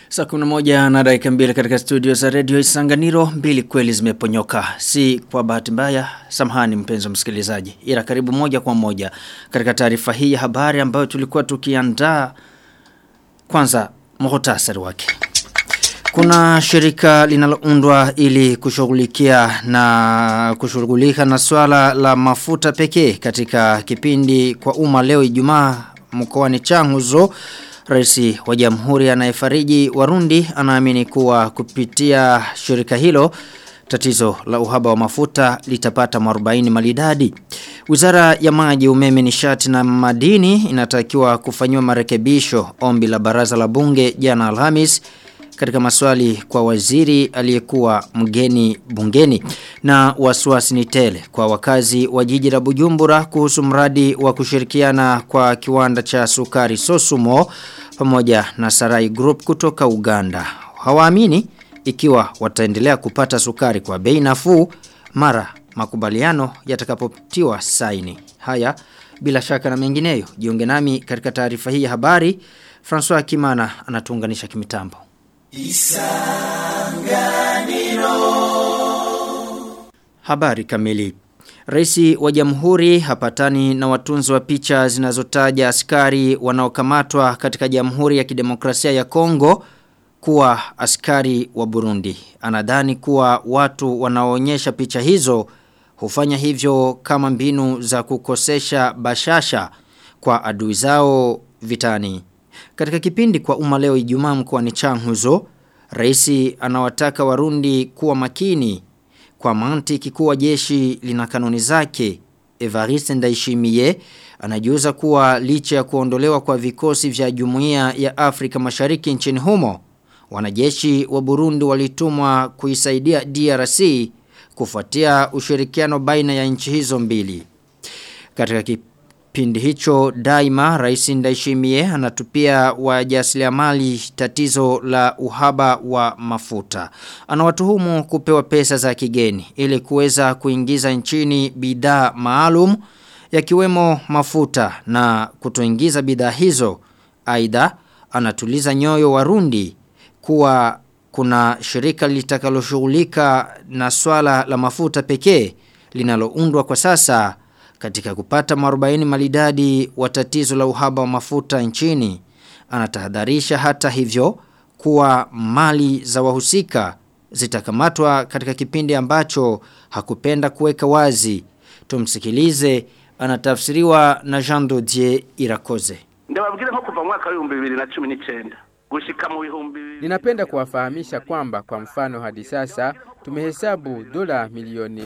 Saa kuna moja na dakika mbili katika studio za redio Isanganiro mbili kweli zimeponyoka. Si kwa bahati mbaya, samahani mpenzi msikilizaji. Ila karibu moja kwa moja katika taarifa hii ya habari ambayo tulikuwa tukiandaa kwanza muhtasari wake. Kuna shirika linaloundwa ili kushughulikia na kushughulika na swala la mafuta pekee katika kipindi kwa umma leo Ijumaa mkoani Changuzo. Rais wa Jamhuri anayefariji Warundi anaamini kuwa kupitia shirika hilo tatizo la uhaba wa mafuta litapata marubaini malidadi. Wizara ya maji umeme nishati na madini inatakiwa kufanyiwa marekebisho ombi la baraza la bunge jana Alhamis katika maswali kwa waziri aliyekuwa mgeni bungeni na wasiwasi ni tele kwa wakazi wa jiji la Bujumbura kuhusu mradi wa kushirikiana kwa kiwanda cha sukari Sosumo pamoja na Sarai Group kutoka Uganda. Hawaamini ikiwa wataendelea kupata sukari kwa bei nafuu mara makubaliano yatakapotiwa saini. Haya bila shaka na mengineyo. Jiunge nami katika taarifa hii ya habari. François Kimana anatuunganisha kimitambo. Isanganiro Habari kamili Raisi wa jamhuri hapatani na watunzi wa picha zinazotaja askari wanaokamatwa katika jamhuri ya kidemokrasia ya Kongo kuwa askari wa Burundi. Anadhani kuwa watu wanaoonyesha picha hizo hufanya hivyo kama mbinu za kukosesha bashasha kwa adui zao vitani. Katika kipindi kwa umma leo Ijumaa mkoani Changuzo, Raisi anawataka Warundi kuwa makini kwa mantiki kuwa jeshi lina kanuni zake. Evariste Ndayishimiye anajiuza kuwa licha ya kuondolewa kwa vikosi vya Jumuiya ya Afrika Mashariki nchini humo, wanajeshi wa Burundi walitumwa kuisaidia DRC kufuatia ushirikiano baina ya nchi hizo mbili. Katika kipindi hicho daima Rais Ndayishimiye anatupia wajasiriamali tatizo la uhaba wa mafuta. Anawatuhumu kupewa pesa za kigeni ili kuweza kuingiza nchini bidhaa maalum yakiwemo mafuta na kutoingiza bidhaa hizo. Aidha anatuliza nyoyo Warundi kuwa kuna shirika litakaloshughulika na swala la mafuta pekee linaloundwa kwa sasa katika kupata marubaini malidadi wa tatizo la uhaba wa mafuta nchini. Anatahadharisha hata hivyo kuwa mali za wahusika zitakamatwa katika kipindi ambacho hakupenda kuweka wazi. Tumsikilize anatafsiriwa na Jean Dodier Irakoze. Ndababwira nko kuva mwaka wa 2019 gushika mu bihumbi Ninapenda kuwafahamisha kwamba kwa mfano hadi sasa tumehesabu dola milioni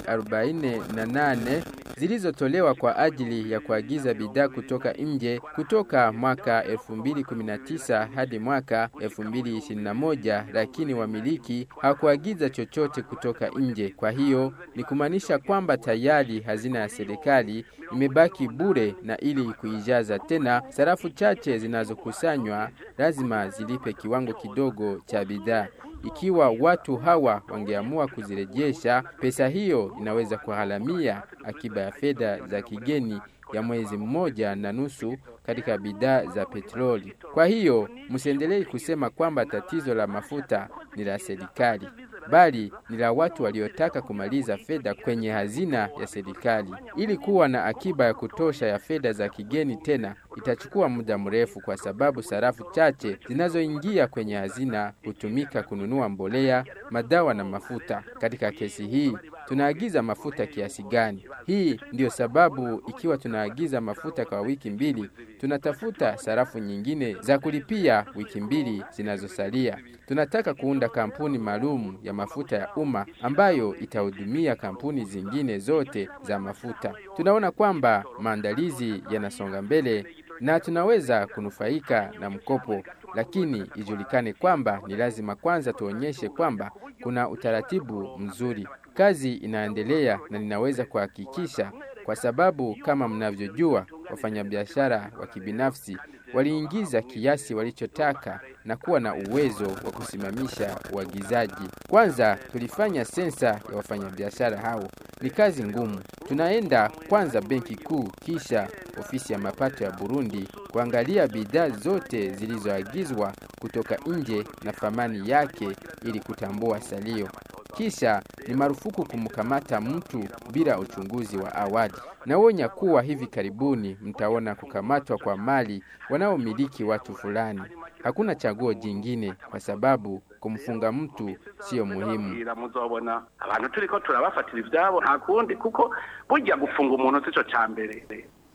48 zilizotolewa kwa ajili ya kuagiza bidhaa kutoka nje kutoka mwaka 2019 hadi mwaka 2021, lakini wamiliki hawakuagiza chochote kutoka nje. Kwa hiyo ni kumaanisha kwamba tayari hazina ya serikali imebaki bure, na ili kuijaza tena sarafu chache zinazokusanywa lazima zilipe kiwango kidogo cha bidhaa. Ikiwa watu hawa wangeamua kuzirejesha, pesa hiyo inaweza kuhalamia akiba ya fedha za kigeni ya mwezi mmoja na nusu katika bidhaa za petroli. Kwa hiyo msiendelee kusema kwamba tatizo la mafuta ni la serikali, bali ni la watu waliotaka kumaliza fedha kwenye hazina ya serikali. Ili kuwa na akiba ya kutosha ya fedha za kigeni tena itachukua muda mrefu, kwa sababu sarafu chache zinazoingia kwenye hazina hutumika kununua mbolea, madawa na mafuta. Katika kesi hii tunaagiza mafuta kiasi gani? Hii ndiyo sababu ikiwa tunaagiza mafuta kwa wiki mbili, tunatafuta sarafu nyingine za kulipia wiki mbili zinazosalia. Tunataka kuunda kampuni maalum ya mafuta ya umma ambayo itahudumia kampuni zingine zote za mafuta. Tunaona kwamba maandalizi yanasonga mbele na tunaweza kunufaika na mkopo, lakini ijulikane kwamba ni lazima kwanza tuonyeshe kwamba kuna utaratibu mzuri. Kazi inaendelea na ninaweza kuhakikisha kwa sababu kama mnavyojua, wafanyabiashara wa kibinafsi waliingiza kiasi walichotaka na kuwa na uwezo wa kusimamisha uagizaji. Kwanza tulifanya sensa ya wafanyabiashara hao, ni kazi ngumu. Tunaenda kwanza benki kuu, kisha ofisi ya mapato ya Burundi kuangalia bidhaa zote zilizoagizwa kutoka nje na thamani yake ili kutambua salio. Kisha ni marufuku kumkamata mtu bila uchunguzi wa awali. Naonya kuwa hivi karibuni mtaona kukamatwa kwa mali wanaomiliki watu fulani. Hakuna chaguo jingine kwa sababu kumfunga mtu sio muhimu. muzobona abantu turiko turabafatira ivyabo nta kundi kuko burya gufunga umuntu sico ca mbere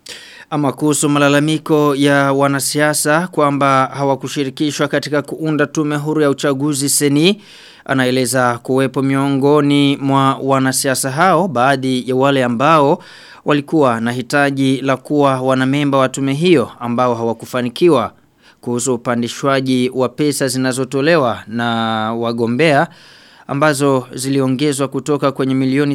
Ama kuhusu malalamiko ya wanasiasa kwamba hawakushirikishwa katika kuunda tume huru ya uchaguzi seni anaeleza kuwepo miongoni mwa wanasiasa hao baadhi ya wale ambao walikuwa na hitaji la kuwa wanamemba wa tume hiyo ambao hawakufanikiwa kuhusu upandishwaji wa pesa zinazotolewa na wagombea ambazo ziliongezwa kutoka kwenye milioni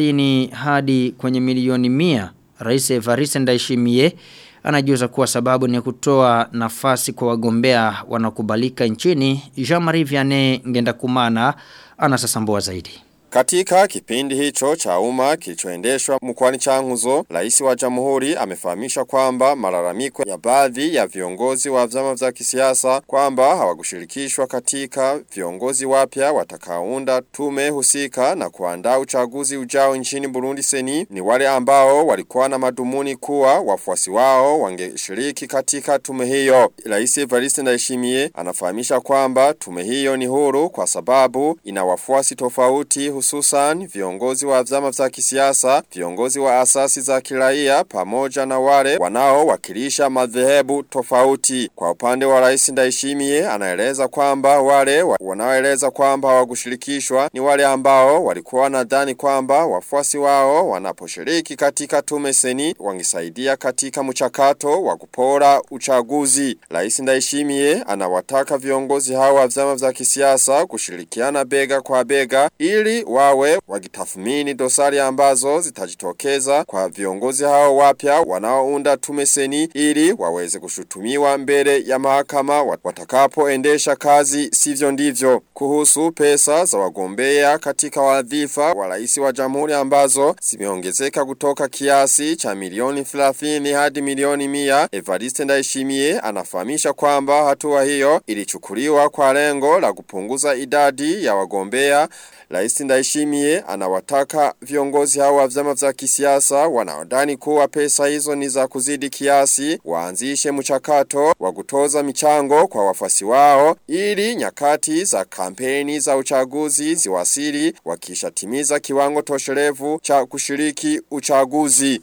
30 hadi kwenye milioni 100 Rais Evariste Ndayishimiye anajuza kuwa sababu ni kutoa nafasi kwa wagombea wanakubalika nchini Jean-Marie Vianney Ngendakumana anasasambua zaidi. Katika kipindi hicho cha umma kilichoendeshwa mkoani Changuzo, rais wa jamhuri amefahamisha kwamba malalamiko ya baadhi ya viongozi wa vyama vya kisiasa kwamba hawakushirikishwa katika viongozi wapya watakaounda tume husika na kuandaa uchaguzi ujao nchini Burundi seni ni wale ambao walikuwa na madumuni kuwa wafuasi wao wangeshiriki katika tume hiyo. Rais Evariste Ndayishimiye anafahamisha kwamba tume hiyo ni huru kwa sababu ina wafuasi tofauti hususan viongozi wa vyama vya kisiasa, viongozi wa asasi za kiraia pamoja na wale wanaowakilisha madhehebu tofauti. Kwa upande wa Rais Ndayishimiye anaeleza kwamba wale wa- wanaoeleza kwamba hawakushirikishwa ni wale ambao walikuwa wanadhani kwamba wafuasi wao wanaposhiriki katika tume seni wangesaidia katika mchakato wa kupora uchaguzi. Rais Ndayishimiye anawataka viongozi hao wa vyama vya kisiasa kushirikiana bega kwa bega ili wawe wakitathmini dosari ambazo zitajitokeza kwa viongozi hao wapya wanaounda tume seni ili waweze kushutumiwa mbele ya mahakama wat- watakapoendesha kazi sivyo ndivyo kuhusu pesa za wagombea katika wadhifa wa rais wa jamhuri ambazo zimeongezeka kutoka kiasi cha milioni 30 hadi milioni 100 Evariste Ndayishimiye anafahamisha kwamba hatua hiyo ilichukuliwa kwa lengo la kupunguza idadi ya wagombea Rais Ndayishimiye anawataka viongozi hao wa vyama vya kisiasa wanaodani kuwa pesa hizo ni za kuzidi kiasi waanzishe mchakato wa kutoza michango kwa wafasi wao ili nyakati za kampeni za uchaguzi ziwasili wakishatimiza kiwango tosherevu cha kushiriki uchaguzi.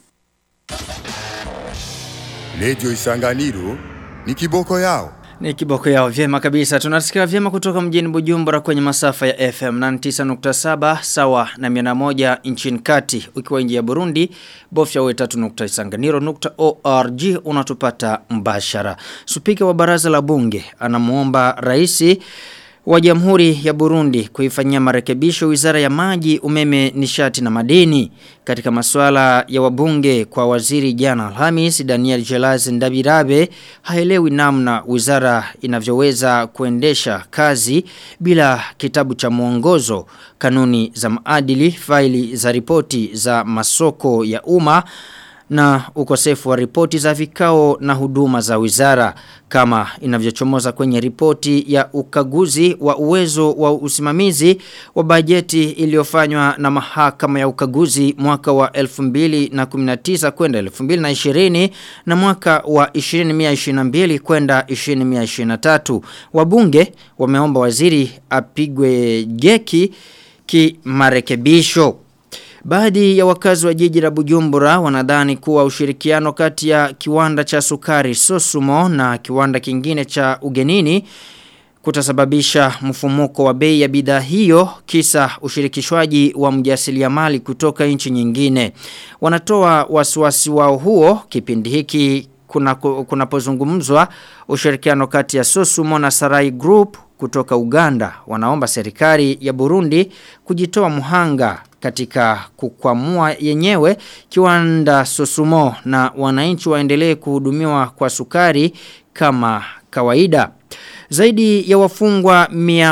Radio Isanganiro ni kiboko yao. Ni kiboko yao vyema kabisa. Tunasikia vyema kutoka mjini Bujumbura kwenye masafa ya FM 99.7 sawa na 101 nchini kati. Ukiwa nje ya Burundi, bofya we3.isanganiro.org unatupata mbashara. Spika wa baraza la bunge anamuomba raisi wa Jamhuri ya Burundi kuifanyia marekebisho Wizara ya Maji, Umeme, Nishati na Madini katika masuala ya wabunge kwa waziri jana Alhamis Daniel Jelaz Ndabirabe haelewi namna wizara inavyoweza kuendesha kazi bila kitabu cha mwongozo, kanuni za maadili, faili za ripoti za masoko ya umma na ukosefu wa ripoti za vikao na huduma za wizara kama inavyochomoza kwenye ripoti ya ukaguzi wa uwezo wa usimamizi wa bajeti iliyofanywa na mahakama ya ukaguzi mwaka wa 2019 kwenda 2020 na mwaka wa 2022 kwenda 2023 wabunge wameomba waziri apigwe jeki kimarekebisho Baadhi ya wakazi wa jiji la Bujumbura wanadhani kuwa ushirikiano kati ya kiwanda cha sukari Sosumo na kiwanda kingine cha ugenini kutasababisha mfumuko wa bei ya bidhaa hiyo kisa ushirikishwaji wa mjasiriamali kutoka nchi nyingine. Wanatoa wasiwasi wao huo kipindi hiki kunapozungumzwa kuna ushirikiano kati ya Sosumo na Sarai Group kutoka Uganda wanaomba serikali ya Burundi kujitoa muhanga katika kukwamua yenyewe kiwanda Sosumo na wananchi waendelee kuhudumiwa kwa sukari kama kawaida. Zaidi ya wafungwa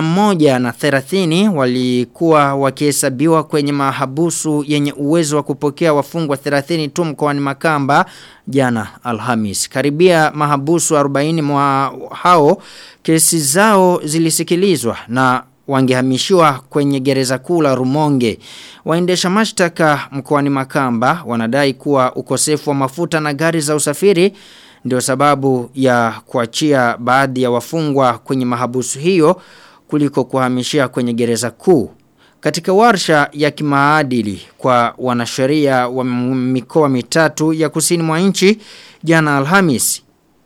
130 walikuwa wakihesabiwa kwenye mahabusu yenye uwezo wa kupokea wafungwa 30 tu mkoani Makamba jana Alhamis. Karibia mahabusu 40 mwa hao kesi zao zilisikilizwa na wangehamishiwa kwenye gereza kuu la Rumonge. Waendesha mashtaka mkoani Makamba wanadai kuwa ukosefu wa mafuta na gari za usafiri ndio sababu ya kuachia baadhi ya wafungwa kwenye mahabusu hiyo kuliko kuhamishia kwenye gereza kuu. Katika warsha ya kimaadili kwa wanasheria wa mikoa mitatu ya kusini mwa nchi jana Alhamis,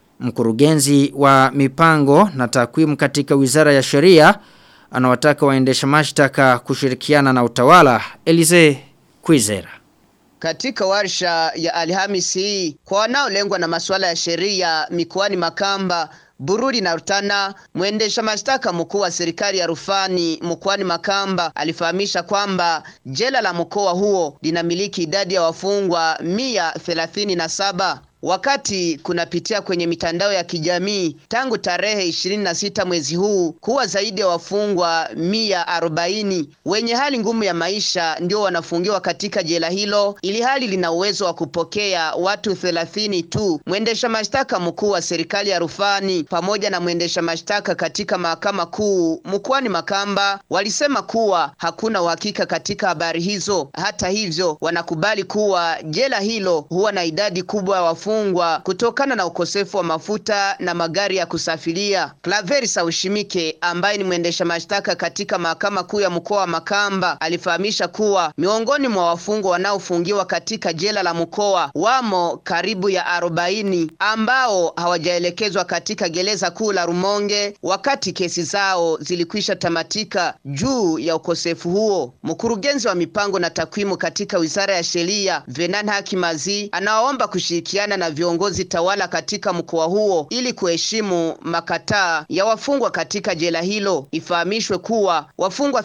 mkurugenzi wa mipango na takwimu katika Wizara ya Sheria anawataka waendesha mashtaka kushirikiana na utawala Elize Kwizera. Katika warsha ya Alhamisi hii kwa wanaolengwa na masuala ya sheria mikoani Makamba Bururi na Rutana, mwendesha mashtaka mkuu wa serikali ya rufani mkoani Makamba alifahamisha kwamba jela la mkoa huo linamiliki idadi ya wafungwa mia thelathini na saba wakati kunapitia kwenye mitandao ya kijamii tangu tarehe 26 mwezi huu kuwa zaidi ya wafungwa mia arobaini wenye hali ngumu ya maisha ndio wanafungiwa katika jela hilo, ili hali lina uwezo wa kupokea watu thelathini tu. Mwendesha mashtaka mkuu wa serikali ya rufani pamoja na mwendesha mashtaka katika mahakama kuu mkoani Makamba walisema kuwa hakuna uhakika katika habari hizo. Hata hivyo, wanakubali kuwa jela hilo huwa na idadi kubwa ya wafungwa wafungwa kutokana na ukosefu wa mafuta na magari ya kusafiria. Klaveri Saushimike ambaye ni mwendesha mashtaka katika mahakama kuu ya mkoa wa Makamba alifahamisha kuwa miongoni mwa wafungwa wanaofungiwa katika jela la mkoa wamo karibu ya arobaini ambao hawajaelekezwa katika gereza kuu la Rumonge wakati kesi zao zilikwisha tamatika juu ya ukosefu huo. Mkurugenzi wa mipango na takwimu katika Wizara ya Sheria Venan Hakimazi anawaomba kushirikiana na viongozi tawala katika mkoa huo ili kuheshimu makataa ya wafungwa katika jela hilo. Ifahamishwe kuwa wafungwa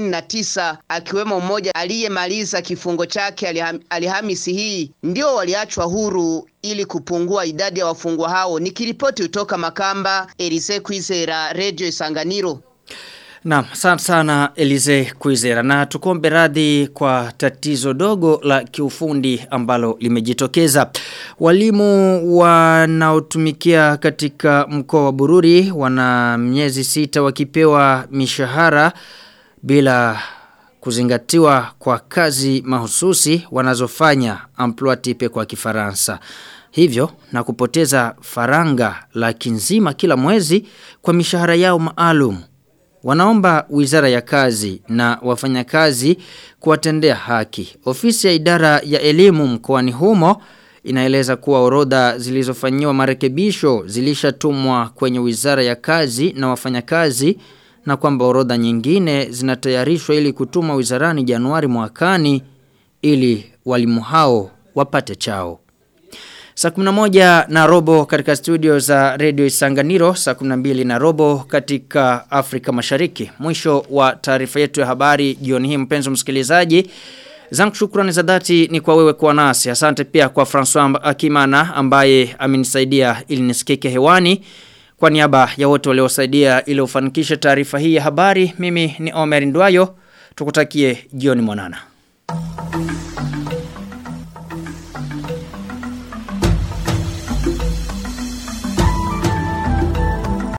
39 akiwemo mmoja aliyemaliza kifungo chake aliham, Alhamisi hii ndio waliachwa huru ili kupungua idadi ya wafungwa hao. Nikiripoti kutoka Makamba, Elise Kwizera, Radio Isanganiro. Naam, asante sana Elize Kwizera na tukombe radhi kwa tatizo dogo la kiufundi ambalo limejitokeza. Walimu wanaotumikia katika mkoa wa Bururi wana miezi sita wakipewa mishahara bila kuzingatiwa kwa kazi mahususi wanazofanya emploi type kwa kifaransa. Hivyo na kupoteza faranga laki nzima kila mwezi kwa mishahara yao maalum. Wanaomba wizara ya kazi na wafanyakazi kuwatendea haki. Ofisi ya idara ya elimu mkoani humo inaeleza kuwa orodha zilizofanyiwa marekebisho zilishatumwa kwenye wizara ya kazi na wafanyakazi na kwamba orodha nyingine zinatayarishwa ili kutumwa wizarani Januari mwakani ili walimu hao wapate chao. Saa 11 na robo katika studio za Radio Isanganiro, saa 12 na robo katika Afrika Mashariki. Mwisho wa taarifa yetu ya habari jioni hii mpenzi msikilizaji. Zangu shukrani za dhati ni kwa wewe kuwa nasi. Asante pia kwa François Akimana ambaye amenisaidia ili nisikike hewani. Kwa niaba ya wote waliosaidia ili ufanikishe taarifa hii ya habari, mimi ni Omer Ndwayo. Tukutakie jioni mwanana.